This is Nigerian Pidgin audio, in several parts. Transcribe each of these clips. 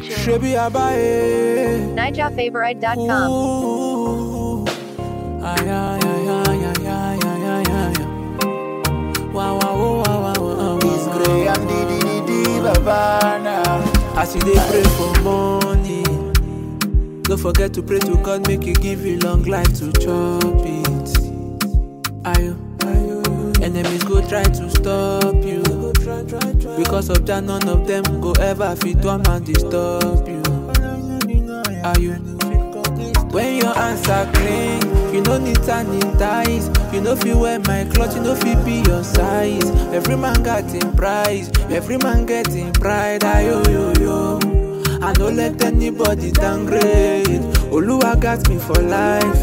Shebi abaye. NijaFavorite.com. Ooh. Ay, ay, ay, ay, ay, ay, ay, ay, ay. Wow, wow, wow, wow, wow, wow, It's wow. Grey and the the the the Bavana. As you dey pray for money, don't forget to pray to God make He give you long life to chop it. Ayo, ayo, enemies go try to stop you. Because of that, none of them go ever fit come and disturb you. Ayo. When your hands are clean, you no need sanitize. You no fit wear my cloth, you no fit be your size. Every man got him price, every man getting pride. Ayo yo yo. I no let anybody downgrade. Oluwa got me for life.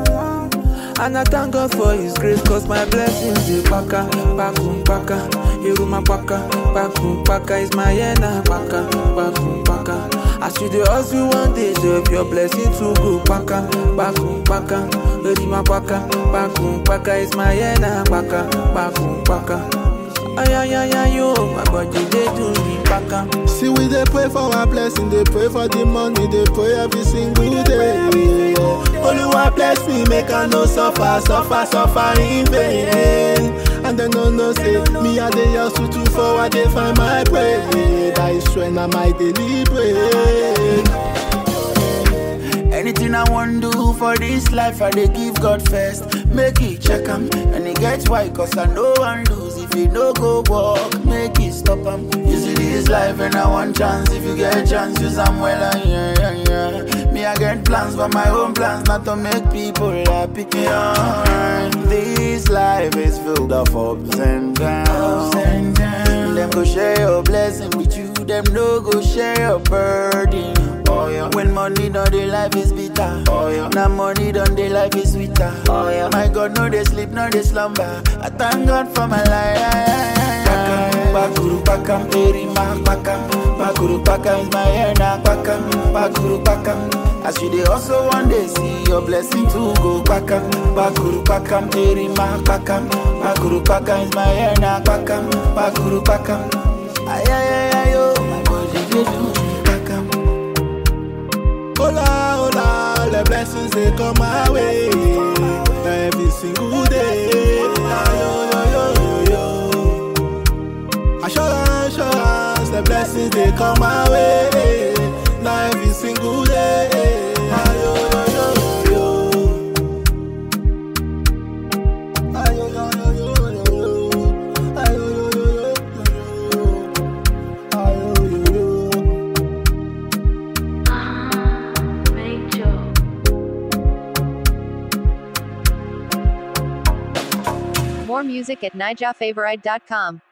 And I thank God for His grace, cause my blessings dey paka, pakum paka, iruma paka, pakum paka is my yena paka, pakum paka. As you dey hustle one day, so your blessing to go paka, pakum paka, iruma paka, pakum paka is my yena paka, pakum paka. Ay ay ay ay yo, my body dey do me paka. See, we they pray for our blessing, they pray for the money, they pray every single day. Oluwa bless me, make I no suffer, suffer, suffer in vain. And then no no say me I dey hustle to forward, they find my prayer. That is when I might deliberate. Anything I want do for this life, I dey give God first. Make it check 'em, and it gets why, cause I know one lose. If you no go walk, make it stop 'em. You see this life, and I want chance. If you get chance, use 'em well, uh, yeah, yeah, yeah. Me, I get plans for my own plans, not to make people happy. Yeah. This life is filled of ups and downs. Them go share your blessing with you, them no go share your burden. Oh yeah. When money done, the life is bitter. Oh yeah. Now money done, the life is sweeter. Oh yeah. My God, no they sleep, no they slumber. I thank God for my life. Pakam, pakuru pakam, erima pakam, pakuru pakam is my hair now pakam, pakuru pakam. As you dey also one day see your blessing to go pakam, pakuru pakam, erima pakam, pakuru pakam is my hair now pakam, pakuru pakam. Ay ay ay ay yo, my body dey do me pakam. Hola, hola, the blessings they come my way every single day. Yo, yo, yo, yo, yo. Assurance, assurance, the blessings they come my way now every single day. Yo, yo, yo, yo, yo. Ay, yo, yo, yo, yo, yo, yo. Ay, yo, yo, yo, yo, yo, yo. Ay, yo, yo, yo. More music at NijaFavorite.com.